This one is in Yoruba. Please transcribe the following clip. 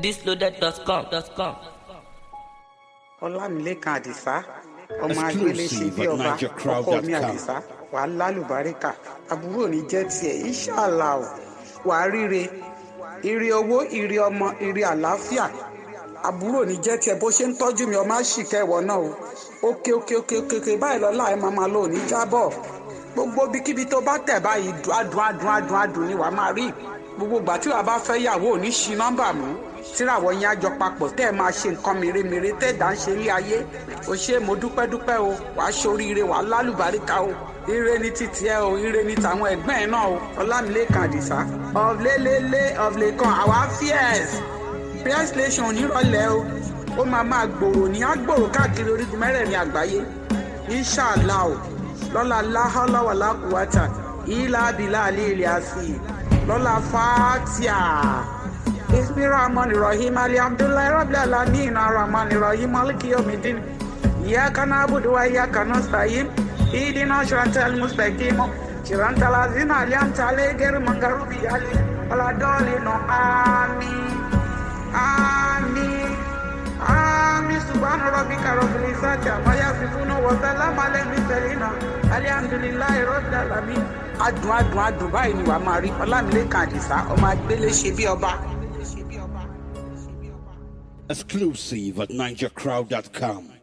thisloaded.com. ọlámilẹ́kan àdìsá ọmọ agbélé ṣe bí ọba ọkọ mi àdìsá wàá lálùbáríkà àbúrò ní jẹ́ tiẹ̀ ìṣàlà ò wàá ríre ire owó ire ọmọ ire àlàáfíà àbúrò ní jẹ́ tiẹ̀ bó ṣe ń tọ́jú mi ọmọ àṣìkẹ́ ìwọ náà o òkè òkè òkè òkè òkè báyìí lọ́la ẹ̀ máa máa lò ní jábọ̀ gbogbo bíkíbi tó bá tẹ̀ báyìí adùn adùn adùn adùn ni wàá máa rí gbogbo ìgbà tí wàá bá fẹ́ yàwó ò ní ṣi nọ́mbà mú tíràwọ̀ yẹn àjọ papọ̀ tẹ́ ẹ máa ṣe nǹkan mèremère tẹ́ ẹ̀ dá ń ṣe ilé ayé o ṣe mo dúpẹ́ dúpẹ́ o wàá ṣoríire wàá lálùbáríkà o ire ni títí ẹ o ire ni tàwọn ẹ̀gbọ́n ẹ̀ náà o ọlámilẹ́kan àdìsá ọ̀lẹ́lẹ́lẹ́ ọ̀lẹ́kan àwa fíẹ́s fíẹ́s station onírọ̀lẹ́ o ó máa máa gbòòrò ní àgbòòrò káàkiri orígun mẹ́rẹ̀ẹ̀rin àgbáyé inṣàlá o lọ́la láhọ́láwàlá kùwátà ìlà abilà àlẹ́ ilẹ̀ àfi lọ́la fàtíà. بسم الرحمن الرحيم الحمد لله رب العالمين الرحمن الرحيم مالك يوم الدين إياك نعبد وإياك نستعين اهدنا صراط المستقيم صراط الذين أنعمت عليهم غير المغضوب عليهم ولا الضالين آمين آمين آمين سبحان ربك رب العزة عما يصفون وسلام على المرسلين الحمد لله رب العالمين adùn adùn adùn báyìí ni wàá máa rí ọlámilẹ́kan àdìsá ọmọ agbélé ṣe bí ọba. Exclusive at NigerCrowd.com.